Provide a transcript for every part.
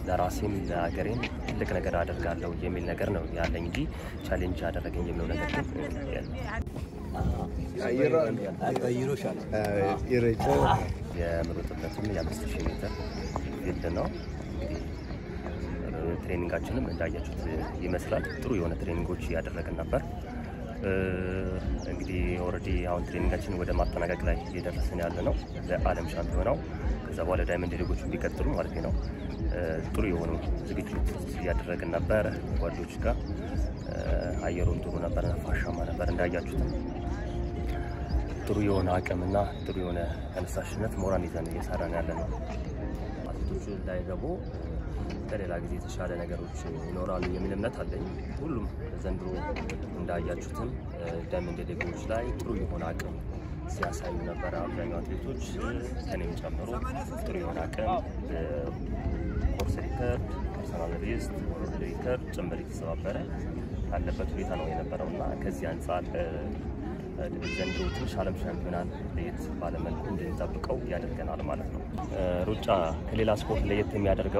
ለራሴም ለሀገሬም ትልቅ ነገር አደርጋለሁ የሚል ነገር ነው ያለኝ እንጂ ቻሌንጅ ያደረገኝ የሚለው ነገር ግን የለም። የምሮጥበትም የአምስት ሺህ ሜትር ፊልድ ነው። እንግዲህ ትሬኒንጋችንም እንዳያችሁት ይመስላል። ጥሩ የሆነ ትሬኒንጎች እያደረግን ነበር። እንግዲህ ኦልሬዲ አሁን ትሬኒንጋችን ወደ ማጠናቀቅ ላይ እየደረስን ያለ ነው ለዓለም ሻምፒዮናው። ከዛ በኋላ ዳይመንድ ሊጎች ቢቀጥሉ ማለት ነው። ጥሩ የሆኑ ዝግጅት እያደረግን ነበር ጓዶች ጋር። አየሩም ጥሩ ነበር፣ ነፋሻማ ነበር እንዳያችሁትም ጥሩ የሆነ አቅምና ጥሩ የሆነ ተነሳሽነት ሞራል ይዘን እየሰራን ያለ ነው። አትሌቶቹ ላይ ደግሞ ከሌላ ጊዜ የተሻለ ነገሮች ይኖራሉ የሚል እምነት አለኝ። ሁሉም ዘንድሮ እንዳያችሁትም ዳይመንድ ሊጎች ላይ ጥሩ የሆነ አቅም ሲያሳዩ ነበረ። አብዛኛው አትሌቶች ከኔም ጨምሮ ጥሩ የሆነ አቅም ኮርስ ሪከርድ፣ ፐርሰናል ቤስት፣ ወርልድ ሪከርድ ጭምር የተሰባበረ ያለበት ሁኔታ ነው የነበረው እና ከዚህ አንጻር ዘንድሮ ትንሽ ዓለም ሻምፒዮናን ለየት ባለመልኩ እንድንጠብቀው ያደርገናል ማለት ነው። ሩጫ ከሌላ ስፖርት ለየት የሚያደርገው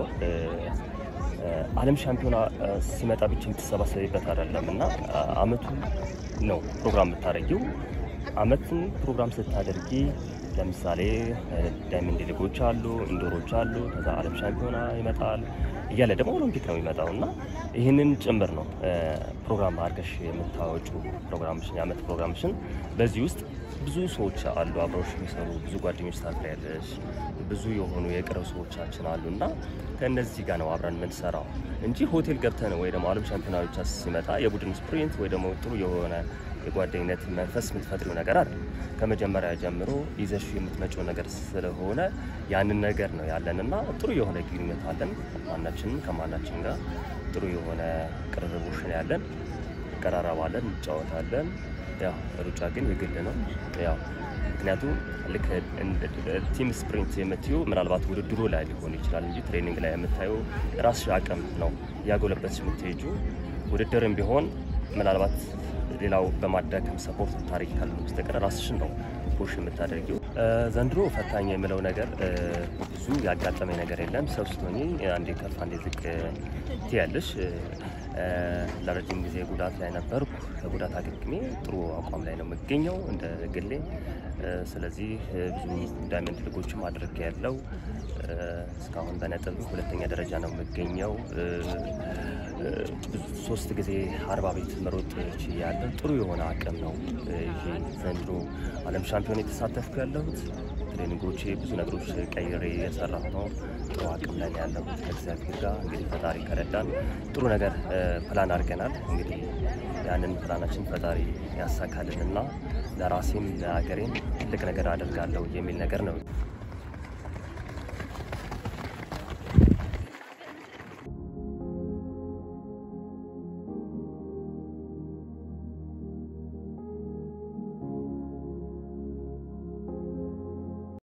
ዓለም ሻምፒዮና ሲመጣ ብቻ የምትሰባሰቢበት አይደለም እና አመቱ ነው ፕሮግራም የምታደርጊው። አመትን ፕሮግራም ስታደርጊ ለምሳሌ ዳይመንድ ሊጎች አሉ፣ ኢንዶሮች አሉ፣ ከዛ ዓለም ሻምፒዮና ይመጣል እያለ ደግሞ ኦሎምፒክ ነው የሚመጣው እና ይህንን ጭምር ነው ፕሮግራም አድርገሽ የምታወጩ ፕሮግራምሽን የአመት ፕሮግራምሽን። በዚህ ውስጥ ብዙ ሰዎች አሉ አብረውሽ የሚሰሩ ብዙ ጓደኞች ታፍሪያለሽ። ብዙ የሆኑ የቅርብ ሰዎቻችን አሉ እና ከእነዚህ ጋር ነው አብረን የምንሰራው እንጂ ሆቴል ገብተን ወይ ደግሞ ዓለም ሻምፒዮና ብቻ ሲመጣ የቡድን ስፕሪንት ወይ ደግሞ ጥሩ የሆነ የጓደኝነት መንፈስ የምትፈጥሪው ነገር አለ። ከመጀመሪያ ጀምሮ ይዘሽ የምትመጪው ነገር ስለሆነ ያንን ነገር ነው ያለን እና ጥሩ የሆነ ግንኙነት አለን። ማናችንም ከማናችን ጋር ጥሩ የሆነ ቅርርቦሽ ነው ያለን። እንቀራረባለን፣ እንጫወታለን። ያው ሩጫ ግን የግል ነው ያው ምክንያቱም ልክ ቲም ስፕሪንት የምትዩ ምናልባት ውድድሩ ላይ ሊሆን ይችላል እንጂ ትሬኒንግ ላይ የምታየው ራስሽ አቅም ነው እያጎለበትሽ የምትሄጁ ውድድርም ቢሆን ምናልባት ሌላው በማዳከም ሰፖርት ታሪክ ካለ በስተቀር ራስሽን ነው ፑሽ የምታደርጊው። ዘንድሮ ፈታኝ የምለው ነገር ብዙ ያጋጠመኝ ነገር የለም። ሰው ስትሆኚ አንዴ ከፍ አንዴ ዝቅ ትያለሽ። ለረጅም ጊዜ ጉዳት ላይ ነበርኩ። ከጉዳት አገግሜ ጥሩ አቋም ላይ ነው የምገኘው እንደ ግሌ። ስለዚህ ብዙ ዳይመንድ ሊጎችም አድርጌ ያለው እስካሁን በነጥብ ሁለተኛ ደረጃ ነው የምገኘው። ሶስት ጊዜ አርባ ቤት መሮጥ ችያለሁ። ጥሩ የሆነ አቅም ነው ይሄ ዘንድሮ ዓለም ሻምፒዮን የተሳተፍኩ ያለሁት። ትሬኒንጎቼ ብዙ ነገሮች ቀይሬ የሰራሁ ነው። ጥሩ አቅም ላይ ነው ያለሁት ከእግዚአብሔር ጋር እንግዲህ ፈጣሪ ከረዳን ጥሩ ነገር ፕላን አድርገናል። እንግዲህ ያንን ፕላናችን ፈጣሪ ያሳካልንና ለራሴም ለሀገሬም ትልቅ ነገር አደርጋለሁ የሚል ነገር ነው